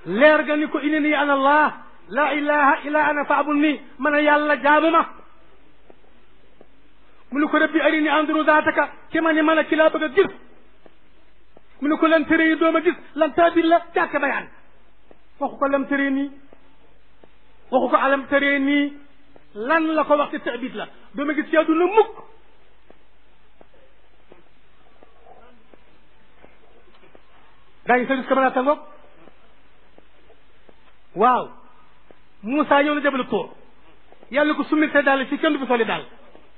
leer ga ni ko inni ana allah la ilaha illa ana faabul nii man a yàlla jaamu ma mu ne ko rabbi arini anduru zaataka ki ma ni man a ki laa bëgg a gis mu ne ko lan tere yi doom a gis lan taabir la jàkk bayaan waxu ko lam tere nii waxu ko alam tere nii lan la ko wax ci taabit la doom a gis ci àdduna mukk gaa ngi service camarade ta ngoog waaw Moussa ñëw na jabalu tóor yàlla ko summi sa daal ci kenn du fi soli daal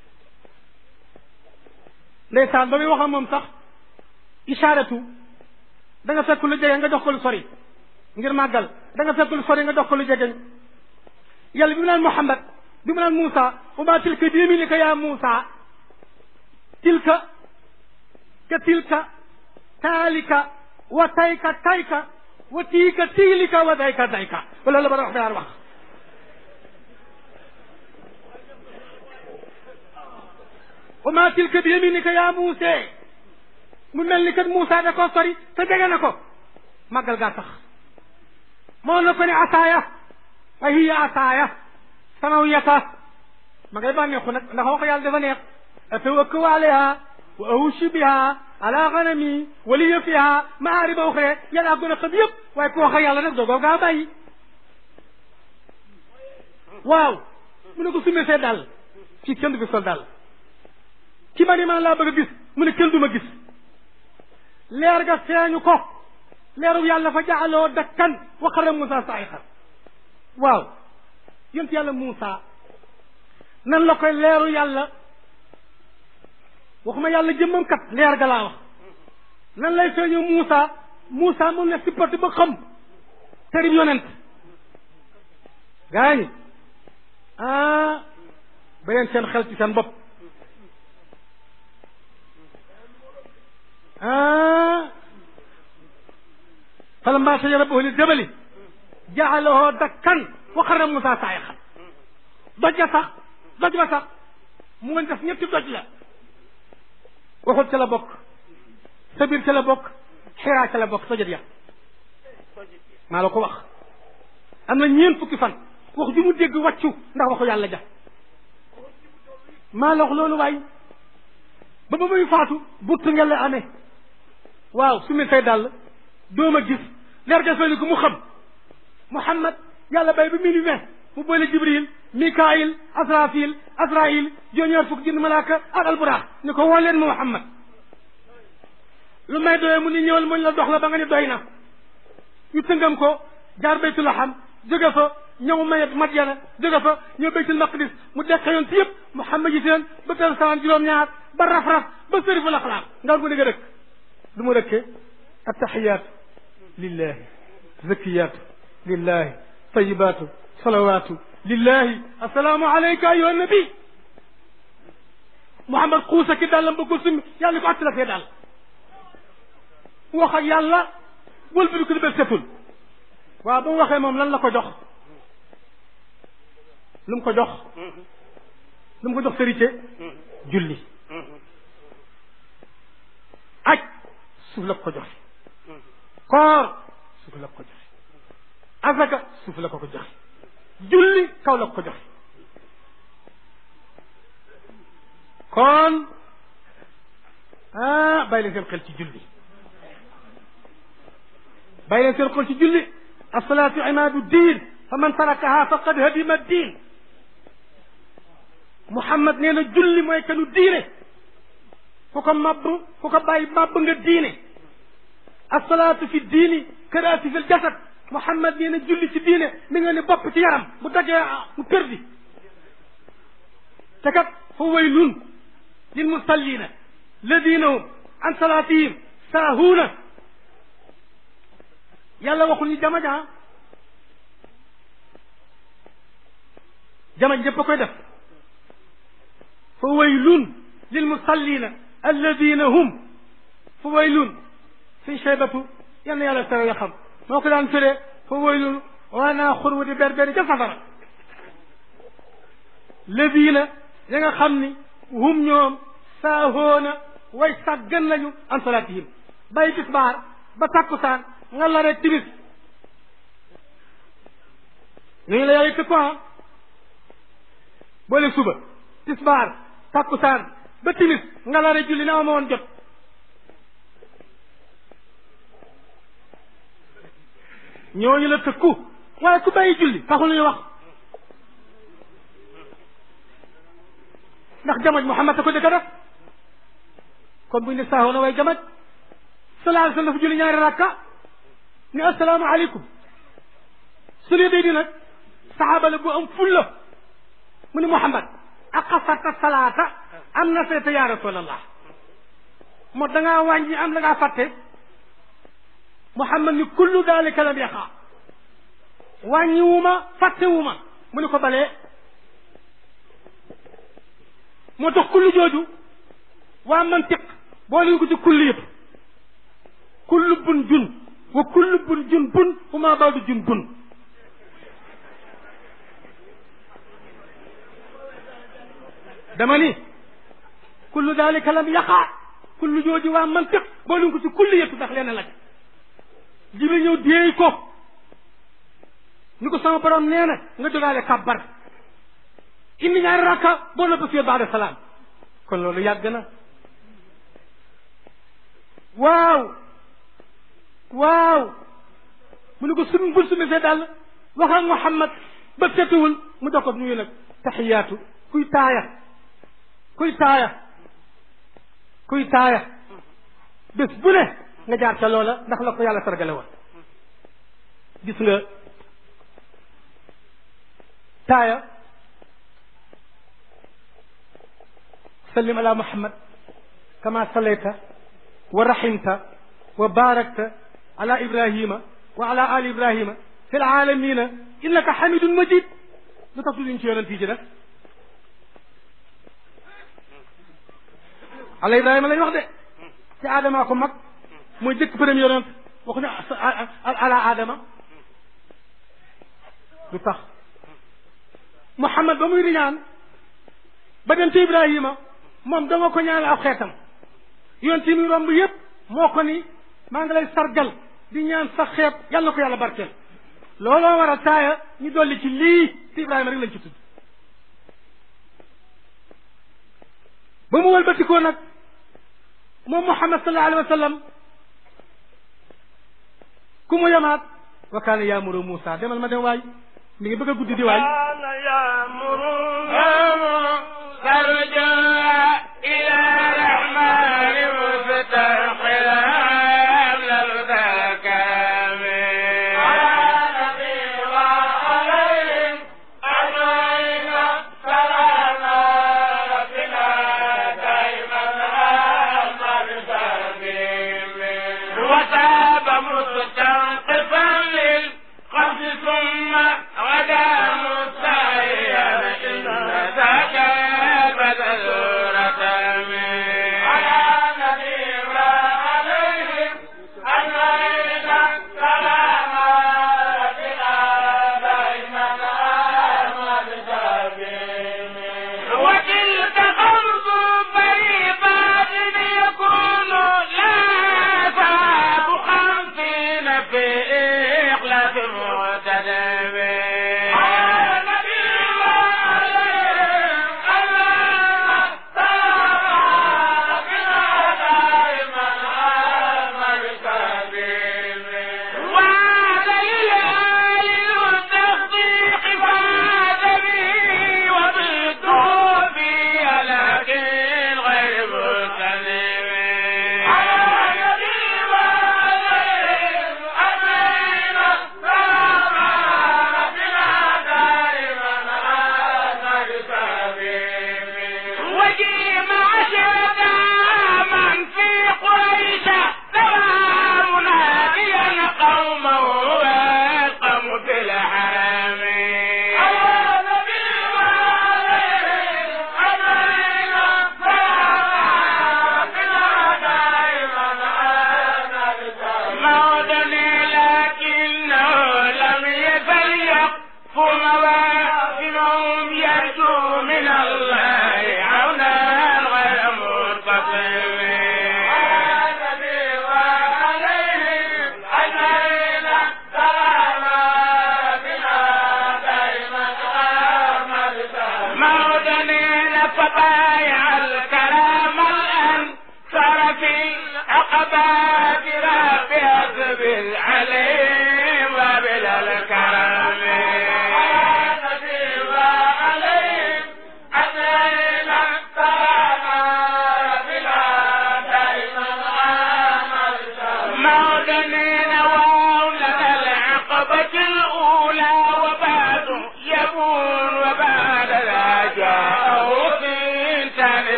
ndeysaan ba muy wax ak moom sax ishaaratu da nga fekk lu jege nga jox ko lu sori ngir màggal da nga fekk lu sori nga jox ko lu jege yàlla bi mu naan Muhammad bi mu naan Moussa wa maa tilka bi yamiinika yaa Moussa tilka ka tilka taalika wa tayka tayka wa tiika tiilika wa dayka dayka wala la bara wax bayaan wax wa maa tilka bi yaminika yaa Muusa mu mel ni kat Muusa da koo sori te jege na ko màggal gaa tax moo na ko ne asaaya fa hiya asaaya samawiyata ma ngay bànneexu nag ndax wax yàlla dafa neex atawakkau alayha wa ahushu biha ala ganami wa liya fiha maariba uxra yàlla gën a xam yëpp waaye ku wax ak yàlla nag doogoo gaa bàyyi waaw mu ne ko sumee see dal fii kenn du fi sol dal ki ma ni man laa bëgg a gis mu ne kenn du ma gis leer ga feeñu ko leeru yàlla fa jaaloo dakkan wa xarra Moussa saayixan waaw yonent yàlla Moussa nan la koy leeru yàlla waxuma yàlla jëmmam kat leer ga laa wax nan lay feeñu Moussa Moussa moom ne sippati ba xam tërib yonent gaa ñi ah ba leen seen xel ci seen bopp ah falammaa sajara rabbuhu lil jabali ja'alahu dakkan wa xarra Moussa saayixan doj ja sax doj ba sax mu ngi def ñetti doj la waxut ca la bokk sabir ca la bokk xiraa ca la bokk tojat ya maa la ko wax am na ñeent fukki fan wax ju mu dégg wàccu ndax waxu yàlla ja maa la wax loolu waay ba ba muy faatu buttu ngeen la amee waaw su mi say dàll doom a gis leer ga fay ko mu xam Muhammad yàlla bay ba minuit vingt mu boole Jibril Mikaayil Asrafil Asrail juróom-ñaar fukk jënd malaaka ak alburaax ni ko woo leen ma Muhammad lu may doyee mu ni ñëwal muñ la dox la ba nga ni doy na ñu tëngam ko jaar baytul laxam jóge fa ñëw mayet Madyana jóge fa ñëw baytul maqdis mu deqe yoon si yëpp Muhammad yi seen ba tel samaan juróom-ñaar ba raf-raf ba sëriful axlaaq nga ko ni nga rëkk du mu rëkkee attaxiyaatu lillahi zakiyaatu lillahi tayibaatu salawaatu lillahi assalaamu alayka ayyuha nabi Muhammad xuusa ki dàllam ba ko summi yàlla ko attila fee daal wax ak yàlla wël bi du ko di bel setul waaw ba mu waxee moom lan la ko jox lu mu ko jox lu mu ko jox sërite julli aj suuf la ko joxe koor suuf la ko joxe azaka suuf la ko ko joxe julli kaw la ko joxe kon ah bàyyi leen seen xel ci julli bàyyi leen seen xel ci julli asalaatu imaadu diin fa man tarakaha faqad hadima diin Muhammad nee na julli mooy kanu diine ku ko mabb ku ko bàyyi mabb nga diine asalaatu fi diini karaati fi ljasad Muhammad nee na julli ci diine mi nga ne bopp ci yaram bu dagee mu perdi te kat fa waylun lil musallina ladina hum an salaatihim saahuuna yàlla waxul ñu jama ja jama ñëpp a koy def fa waylun lil musallina alladina hum fa waylun fi shaybatu yal na yàlla tere ya xam moo ko daan firee fa waylun waanaa xurwu di berberi ca safara ladina ya nga xam ni hum ñoom saahoona way sàggan lañu an salaatihim bay tisbaar ba takkusaan nga la rek timis ñooñu la yàlla tëkku ah boole suba tisbaar takkusaan ba timis nga la julli na ma woon jot ñooñu la tëkku waaye ku bàyyi julli taxul ñu wax ndax jamaj Muhammad a ko dëkk def kon buñ ne saaxoo na way jamaj sallallahu alayhi wa sallam dafa julli ñaari rakka ni assalaamu aleykum su ne day di nag saxaaba la bu am fulla mu ni Muhammad aqasarta salaata am na seeta ya rasulallah moo da ngaa wàññi am la ngaa fàtte Muhammad ni kullu dalika lam yaqa wàññi wu ma fàtte wu ma mu ni ko balee moo tax kullu jooju waa mantiq boo leen ko ci kulli yëpp kullu bun jun wa kullu bun jun bun fu maa baadu jun bun dama ni kullu dalika lam yaqa kullu jooju waa mantiq boo leen ko ci kulli yëpp ndax leen la jibril ñëw déey ko ni ko sama borom nee na nga jógaale kàbbar indi ñaari rakka boo noppi fii baada salaam kon loolu yàgg na waaw waaw mu ne ko suñ bul sumi see daal wax ak Muhammad ba setuwul mu jox ko nuyu nag taxiyaatu kuy taaya kuy taaya kuy taaya bés bu ne nga jaar ca loola ndax la ko yàlla sargale woon gis nga taaya sallim ala muhammad kama sallayta wa rahimta wa barakta ala ibrahima wa ala ali ibrahima fi alalamina innaka hamidun majid lu tax duñ ci yonent yi ci def ala ibrahima lañ wax de ci aadama ko mag mooy jëkk premier yonent waxuñu ala aadama lu tax muhammad ba muy riñaan ba dem ci ibrahima moom danga ko ñaanal aw xeetam yoon ti muy romb yépp moo ko ni maa ngi lay sargal di ñaan sa xeet yàlla ko yàlla barkeel looloo war a taaya ñu dolli ci lii ci ibrahima rek lañ ci tudd ba mu wëlbatikoo nag moom muhammad sallallahu alayhi wa sallam ku mu yamaat wa kaana yaamuru Muusa demal ma dem waay mi ngi bëgg a guddi di waay فرجع إلى الرحمن مسترحلا قبل الذكام على نبي وعليهم أجمعين سلام ربنا دائما أمر سبيل وتاب مستنقفا للقصد ثم غدا مستعيا إن ذاك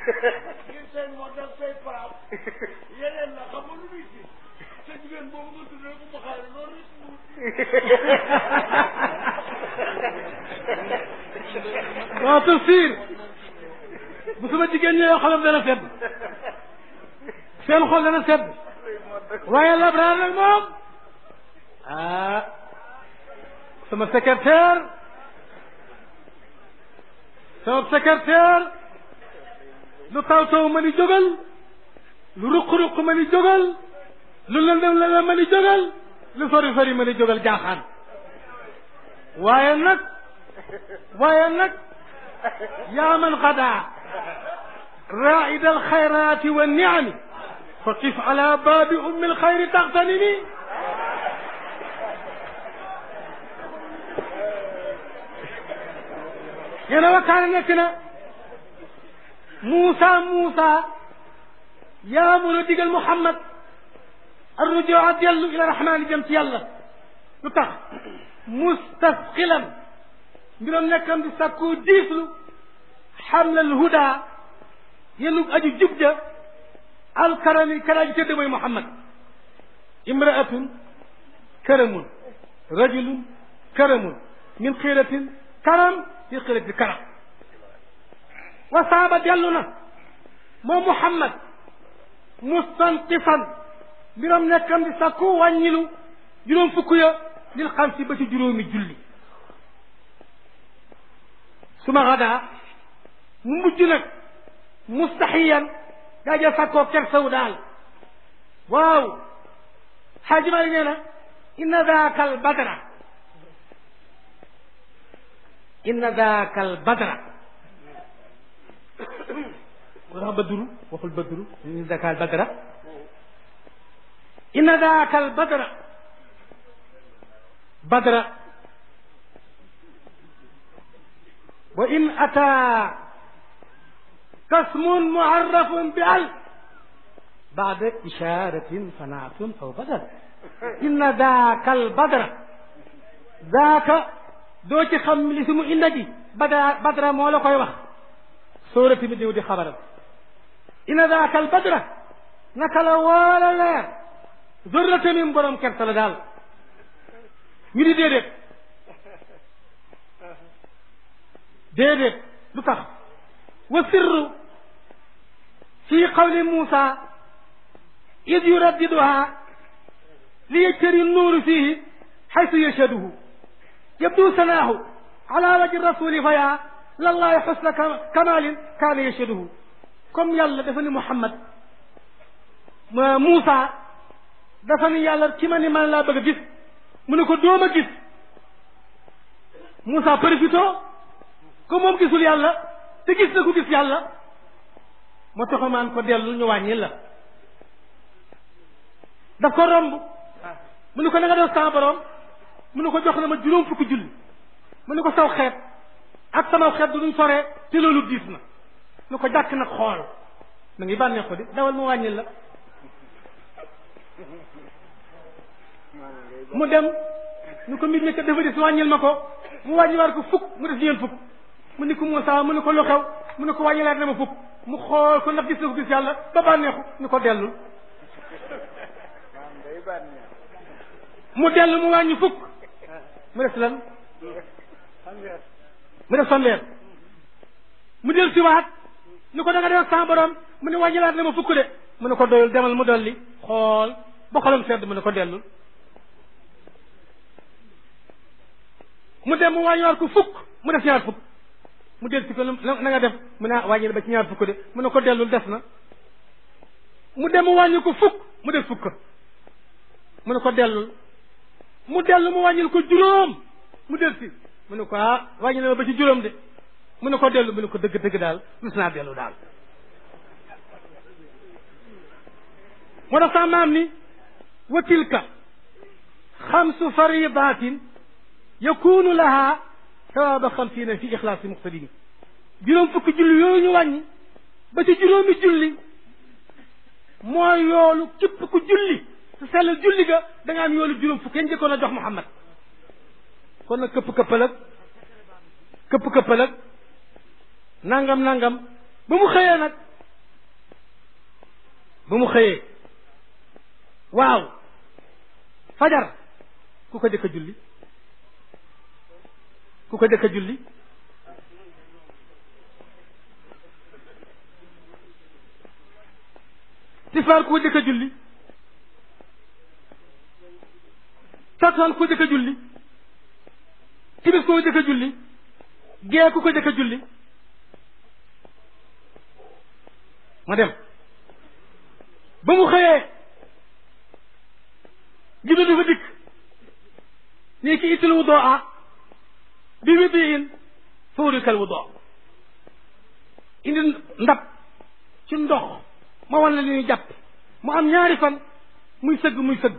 ngeen seen moo def say paam yeneen la xam nga lu muy ci sa jigéen boobu nga tuddee ko mu xaale loolu rek mu waaw tafsir bu sama jigéen ñi yoo xolam dana sedd seen xol dana sedd waaye labraar nag moom ah sama secrétaire sama secrétaire lu taw taw ma ni jógal lu ruq-ruq ma ni jógal lu lëndëm lëndëm ma ni jógal lu sori sori ma ni jógal jaaxaan waaye nag waaye nag yaa man xadaa raa'id alxayraati wa niami fa qif ala baabi ummi alxayri taxtanimi yéena wakkaane nekk na Muusa Muusa yaa mun a digal Muhammad arrujua dellu ila rahmaani jëm ci yàlla lu tax mustasqilan mbiram nekkam di sàkku diislu xamlal huda yenu aju jub ja alkarami karaaji tëdd mooy Muhammad imraatun karamun rajulun karamun min xiiratin karam fi xiirati karam wa saaba dellu na moom Muhammad mustanqifan mbiram nekkam di sàkku wàññilu juróom fukk ya lil xam si ba ci juróomi julli suma xadaa mu mujj nag mustaxiyan daa jël sàkkoo kersaw daal waaw xaaji maa nee na inna daaka al badra inna daaka al badra wax badru waxul badru inna daaka al badra inna daaka al badra badra wa in ataa kasmun muarrafun bi al baada isharatin fanaatun aw badal inna daaka al badra daaka doo ci xam li si mu inna ji badra badra moo la koy wax sóorati bi ñëw di xabaram inna daaka al badra naka la woola leer zorrata min borom kerta la daal ñu di déedéet déedéet lu tax wa sirru fi qawli Muusa id yuraddiduha li yajtari nuuru fihi xaytu yashaduhu yabdu sanaahu ala wajhi rasuli fa yaa lallahi xusna kamalin kaana yashaduhu comme yàlla dafa ni Muhammad Muusa dafa ni yàlla ki ma ni man laa bëgg a gis mu ne ko doom a gis Moussa profito ko moom gisul yàlla te gis na ko gis yàlla moo tax maan ko dellu ñu wàññi la daf ko romb mu ne ko na nga def sama borom mu ne ko jox na ma juróom fukki julli mu ne ko saw xeet ak sama xeet du duñ soree te loolu diis na nu ko jàkk nag xool na ngi bànnee ko di dawal mu wàññi la mu dem ñu ko mbir mi kat dafa des wàññil ma ko mu wàññi war ko fukk mu des ñeent fukk mu ni ko Moussa mu ne ko lu xew mu ne ko wàññilaat na ma fukk mu xool ko ndax gis na ko gis yàlla ba bànneexu ni ko dellul mu dellu mu wàññi fukk mu des lan mu des fanweer mu del siwaat ni ko da nga def sa borom mu ne wàññilaat na ma fukk de mu ne ko doyul demal mu dolli xool ba xolam sedd mu ne ko dellul mu dem mu wàññiwaat ko fukk mu def ñaar fukk mu del si ko na nga def mu ne wàññi ba ci ñaar fukk de mu ne ko dellul des na mu dem mu wàññi ko fukk mu def fukk mu ne ko dellul mu dellu mu wàññil ko juróom mu del si mu ne ko ah wàññi na ma ba ci juróom de mu ne ko dellu mu ne ko dëgg dëgg daal rus naa dellu daal moo tax sa maam ni wa tilka xamsu faridatin yakunu laha sawaaba xamsiina fi ixlaasi muqtadini juróom fukki julli yooyu ñu wàññi ba ci juróomi julli mooy yoolu képp ku julli su sellal julli ga da nga am yoolu juróom fukki yéen njëkkoon a jox Muhammad kon nag këpp këppal ak këpp këppal ak nangam nangam ba mu xëyee nag ba mu xëyee waaw fajar ku ko jëkk a julli ku ko jëkk a julli tisbaar ku ko jëkk a julli takkusaan ku ko jëkk a julli timis ku ko jëkk a julli gee ku ko jëkk a julli ma dem ba mu xëyee jibril dafa dikk nii ki itil wudoo a bi wi biin fawrikal wudoo indi ndab ci ndox ma wan la li ñuy jàpp mu am ñaari fan muy sëgg muy sëgg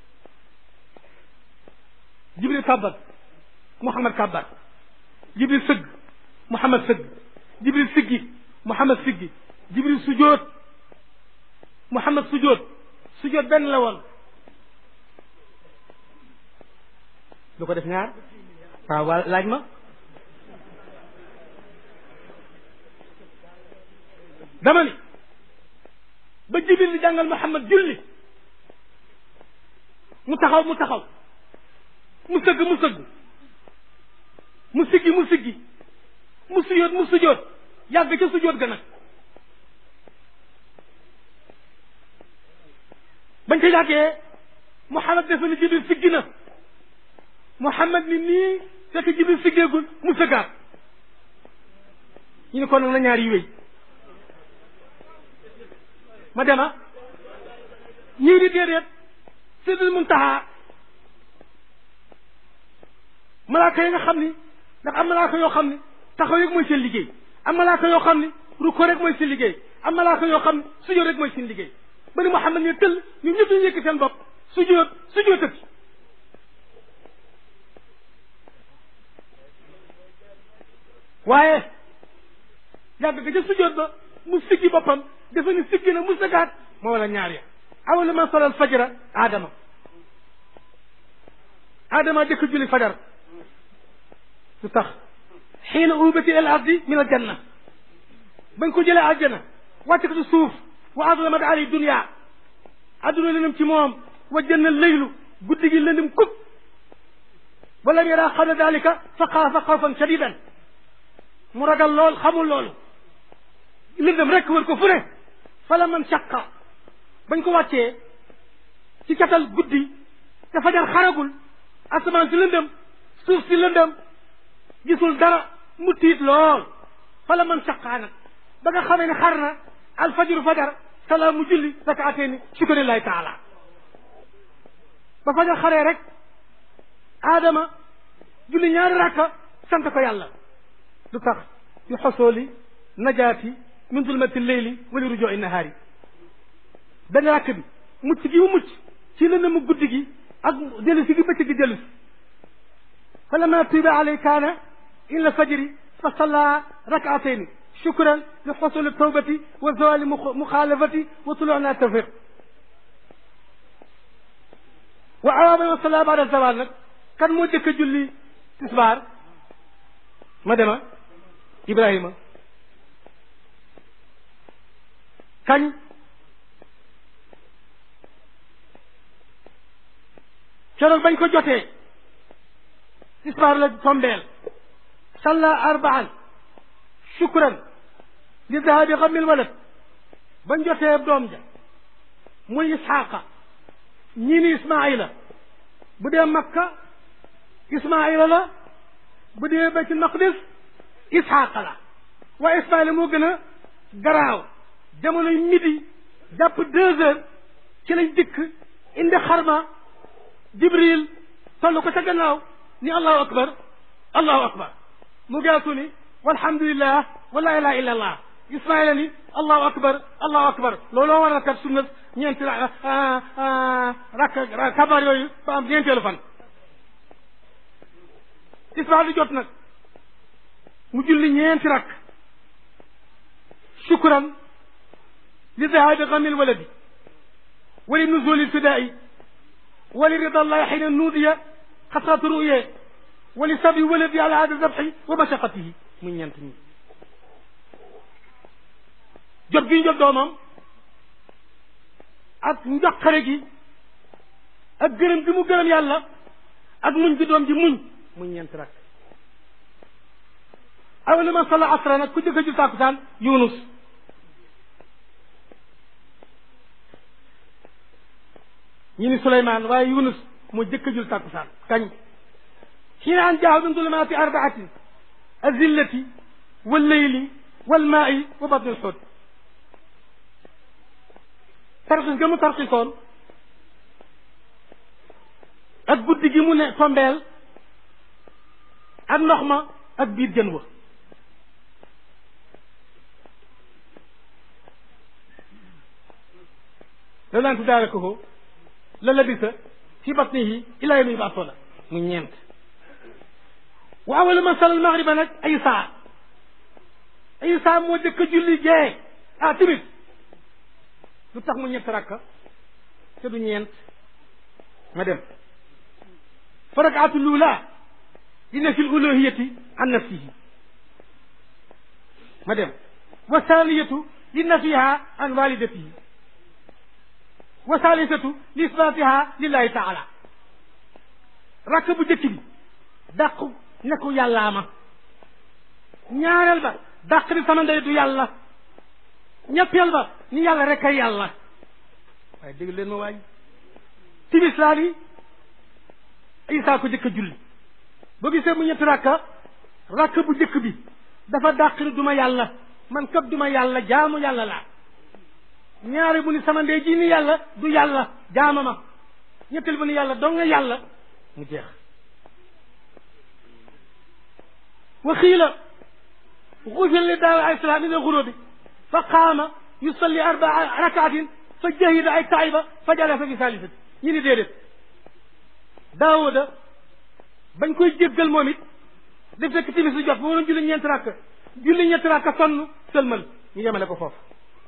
jibril kàbbar muhammad kàbbar jibril sëgg muhammad sëgg jibril siggi muhammad siggi jibril sujoot muhammad sujoot sujoot benn la woon lu ko def ñaar waaw waa laaj ma dama ni ba jibril di jàngal muhammad julli mu taxaw mu taxaw mu sëgg mu sëgg mu siggi mu siggi mu sujoot mu sujoot yàgg ca sujoot ga nag bañ ca yàggee Muhammad defe ni Jibril siggi na Muhammad ni nii fekk Jibril siggeegul mu sëggaat ñu ne kon nag na ñaar yi wéy ma dema ñii di déedéet Sidil Muntaha malaaka yi nga xam ni ndax am malaaka yoo xam ni taxaw rek mooy seen liggéey am malaaka yoo xam ni ruko rek mooy seen liggéey am malaaka yoo xam ni sujjóot rek mooy seen liggéey ba ni Muhammad ne tëll ñun ñëpp ñu yëkk seen bopp sujjóot sujjóotati waaye yàgg ga ca sujjóot ba mu siggi boppam dafa ni siggi na mu sëggaat moo wala ñaar ya awala man solal fajara aadama aadama jëkk julli fajar lu tax xiina ubati al ardi min al janna bañ ko jëlee aljana wàcce ko ci suuf wa adlamat ali dunia adduna lëndëm ci moom wa janna leylu guddi gi lëndëm kub walam yara xabla dalika fa xaafa xawfan shadidan mu ragal lool xamul loolu lëndëm rek wër ko fu ne fala man shaqa bañ ko wàccee ci catal guddi te fajar xaragul asamaan si lëndëm suuf si lëndëm gisul dara mu tiit lool fala man saqaa nag ba nga xamee ne xar na alfajiru fajar salaa mu julli rakaateeni shukrillahi taala ba fajar xaree rek aadama julli ñaari rakka sant ko yàlla lu tax yu xosooli najaati min zulmati leyli wali rujoo nahaari benn rakk bi mucc gi mu mucc ci lëndëm mu guddi gi ak dellu si gi bëccëg gi dellu si fa lama tuuba alay kaana illa fajri fa salla rakaatayni shukran li xosuli tawbati wa zawali muxaalafati wa tuluuna tawfiq wa awaaba wa salla baada zawal nag kan moo jëkk a julli tisbaar ma dema ibrahima kañ keroog bañ ko jotee tisbaar la tombeel salla arbaan shukran li dahabi xamil walad bañ jotee doom ja muy isxaaqa ñii ni ismaila bu dee makka ismaila la bu dee baytul maqdis isxaaqa la waaye ismaila moo gën a garaaw jamonoy midi jàpp deux heures ci lañ dikk indi xarma jibril toll ko ca gannaaw ni allahu akbar allahu akbar mu geesu ni walhamdulillah wa la ilaha illa allah ismaila ni allahu akbar allahu akbar looloo waral kat sunna ñeenti rakk kabar yooyu ba am ñeenteelu fan ismail di jot nag mu julli ñeenti rakk shukran li dahabi gamil waladi wa li nuzuli lfidai wa li rida allahi xina nuudiya xasrat ruye wa li sabi waladi ala hada zabxi wa mashaqatihi muy ñeent ñi jot gi ñu jot doomam ak njaqare gi ak gërëm gi mu gërëm yàlla ak muñ gi doom ji muñ muy ñeent rakk awala man salla asra nag ku jëkk a jul tàkkusaan yunus ñi ni suleymaan waaye yunus moo jëkk a jul tàkkusaan kañ xiina an jaahu min zulumaati arbaatin azillati walleyli walmaai wa batni lxut tarxis ga mu tarxisoon ak guddi gi mu ne tombeel ak ndox ma ak biir jën wa la naan tuddaale ko ko la labisa fi batnihi ila yawmi yub'athuna mu ñeent wa awalu man salla almagriba nag ay saa ay saa moo jëkk a julli gee ah timit lu tax mu ñett rakka te du ñeent ma dem fa rakaatu lula li nafi luluhiyati an nafsihi ma dem wa thaniyatu li nafiha an walidatihi wa thalithatu li isbatiha lillahi taala rakk bu jëkk bi dàq ne ko yàllaa ma ñaareel ba dàq ni sama ndey du yàlla ñetteel ba ni yàlla rek ay yàlla waaye dégg leen ma waay timis laa ni isaa ko jëkk a julli boo gisee mu ñetti rakka rakk bu jëkk bi dafa dàq ni duma yàlla man kat duma yàlla jaamu yàlla laa ñaari bu ni sama ndey ji ni yàlla du yàlla jaama ma ñetteel bu ni yàlla dong nga yàlla mu jeex wa xiila xufir li daaw alayhi salaam min alxurubi fa qaama yusalli arbaa rakaatin fa jahida ay taiba fa jalasa fi salisati ñi ni déedéet daawuda bañ koy jéggal moom it daf fekk timis lu jot ba waroon julli ñeenti rakk julli ñeenti rakk sonn sëlmal ñu yemale ko foofu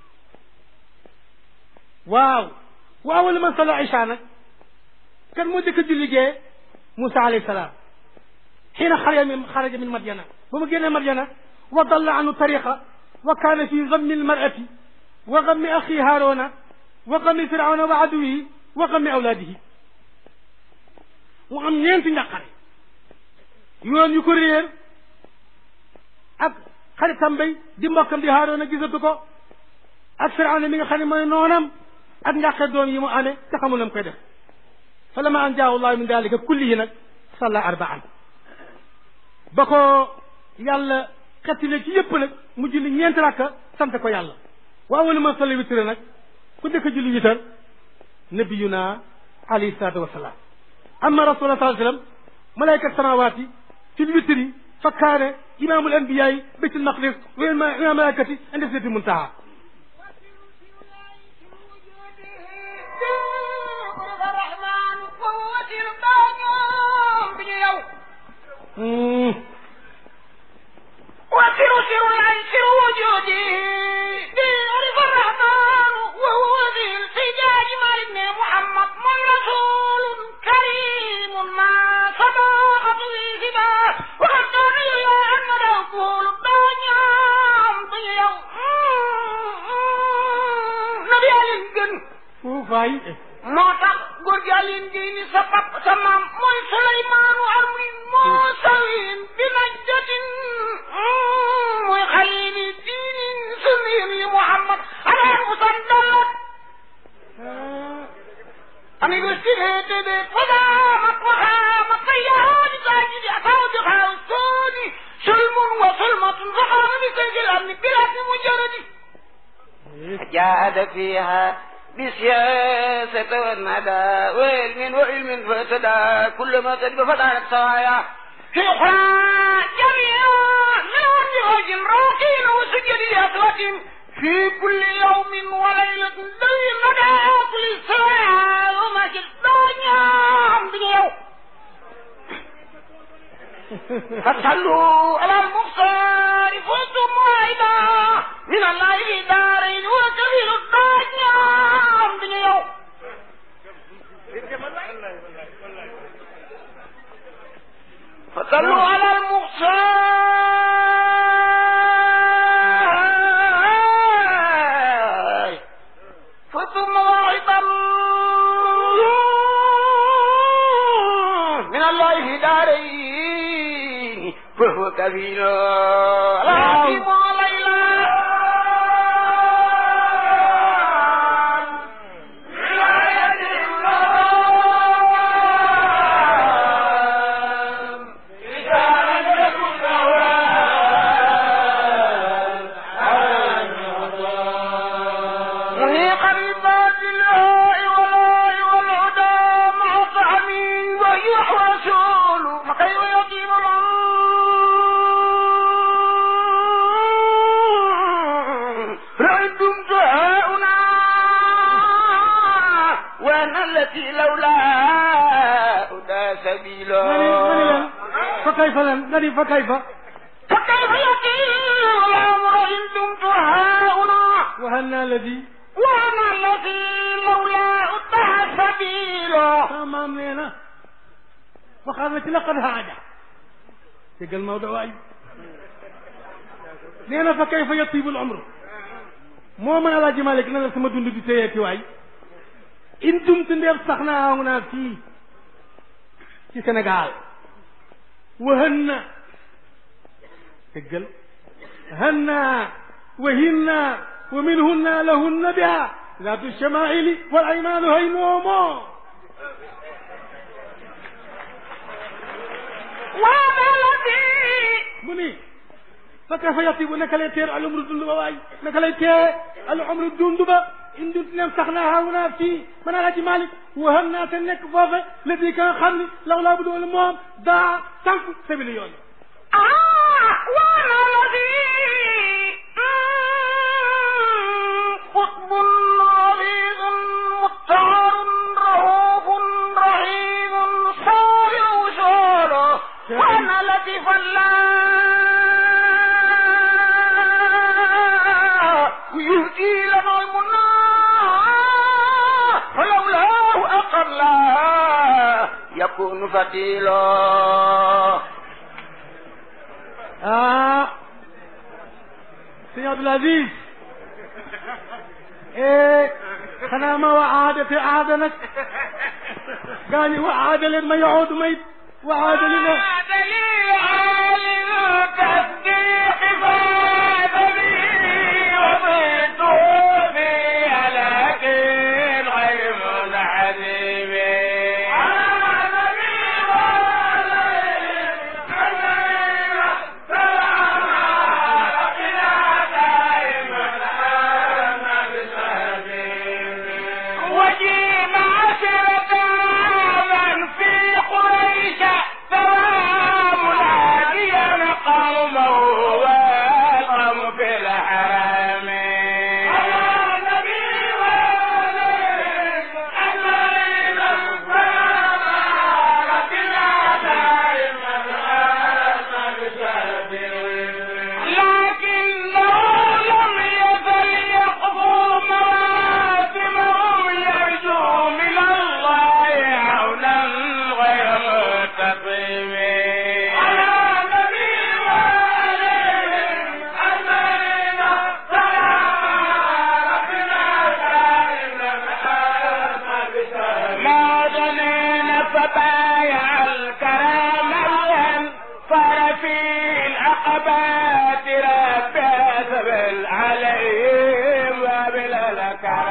waaw wa awalu man salla isha nag kan moo jëkk a julli gee Moussa alayhi salaam xiina xaraja min xaraja min madyana ba mu génnee madyana wa dalla anhu tariqa wa kaana fi gammi almarati wa gammi axi haarona wa gammi firawna wa aduwihi wa gammi awlaadihi mu am ñeenti njàqare yoon yu ko réer ak xaritam bay di mbokkam di haarona gisatu ko ak firawna mi nga xam ne mooy noonam ak njàqe doom yi mu amee te xamul na mu koy def fa lama an jaahu llahu min dalika kullihi nag salla arbaan ba ko yàlla xettile ci yëpp nag mu julli ñeenti rakka sant ko yàlla wa awalu man salla witre nag ku njëkk a julli witar nabiyuna alayhi salatu wasalaam amma rasulullah sallallahu alayhi wasallam malaykat samawati fi lwitri fa kaane imamu l anbiyayi bayt al maqdis wa imam malaikati inde sidrati muntaha وسر سر الأنسر وجودي بيعرف الرحمن وهو ذي الفجاج مع محمد من رسول كريم ما صداقة ذي سبا وقد كان يا أن نقول الدنيا ضيع نبي الجن fuufaay moo tax góor gi Alioune Guèye ni sa pap sa maam mooy Souleymane Armin moo sawin bi najdatin mooy xalili diinin sunniyin yi Muhammad alaan musandalat ani gostihete de fadamat waxamat sayyaani saajidi asaabi xaaw sooni sulmun wa sulmatun faxaami saygil amni bilaati mujaradi جاهد فيها بسياسة والندى وعلم وعلم فاهتدى كل ما كتب فتحت سوايا في أخرى جميعا من أرض وجه راكين وسجد أسوة في كل يوم وليلة ذي مدى كل ساعة وما الدنيا بيوم فصلوا على المختار فزتم واحدا من الله في دارين وكبير الدنيا بنيو فصلوا على المختار فثم واحدا كفيل الحكيم ليلى محيق الباطل والله والهدى مع طعمي ويح رسول فكيف يقيم رأيتم دعاؤنا وانا التي لولا هدى سبيلا fa kayfa lan nga ni fa kayfa فكيف يقيم الامر ان دمت هاهنا waxal naa la di وانا الذي لولا هدى سبيلا sama maam nee na waxaat na ci laqad haaja déggal Maodo waay nee na fa kayfa yatibul umru moo mën a laaj Malik na la sama dund di téyeeti waay in dumtu ndeef sax naa aw naa fii ci Sénégal wahën na déggal hën naa wahin naa wa minhunna lahunna biha zaatu shamaili wal aymaanu hay noomoo وانا الذي mu ni fa kayfa yatibu naka lay teer al umru dund ba waay naka lay tee al umru dund ba in dund nem sax naa xaw naa fii mën a laji Malick waxam naa te nekk foofe la di ka nga xam ni law laa bu doon moom daa tànk sabili yoon آه وانا الذي قطب عريض مختار رؤوف رحيم صالح وصاله وانا لطيف الله يهدي لنا المنى فلولاه أقل يكون فتيلا ah sëñ Abdul Aziz eh xanaa ma wa aada te aada nag gaa ñi wa aada leen ma yahuud may wa aada li ma وجيب عشرة من في قريش سلام ناديا قومه والقوم في الحرم لكنه لم يزل يقضوا مواسمهم يرجو من الله عونا غير مستقيم ما ظنين فبايع الكرام الهم صار في العقبات رب سبل عليهم وبلا الكرام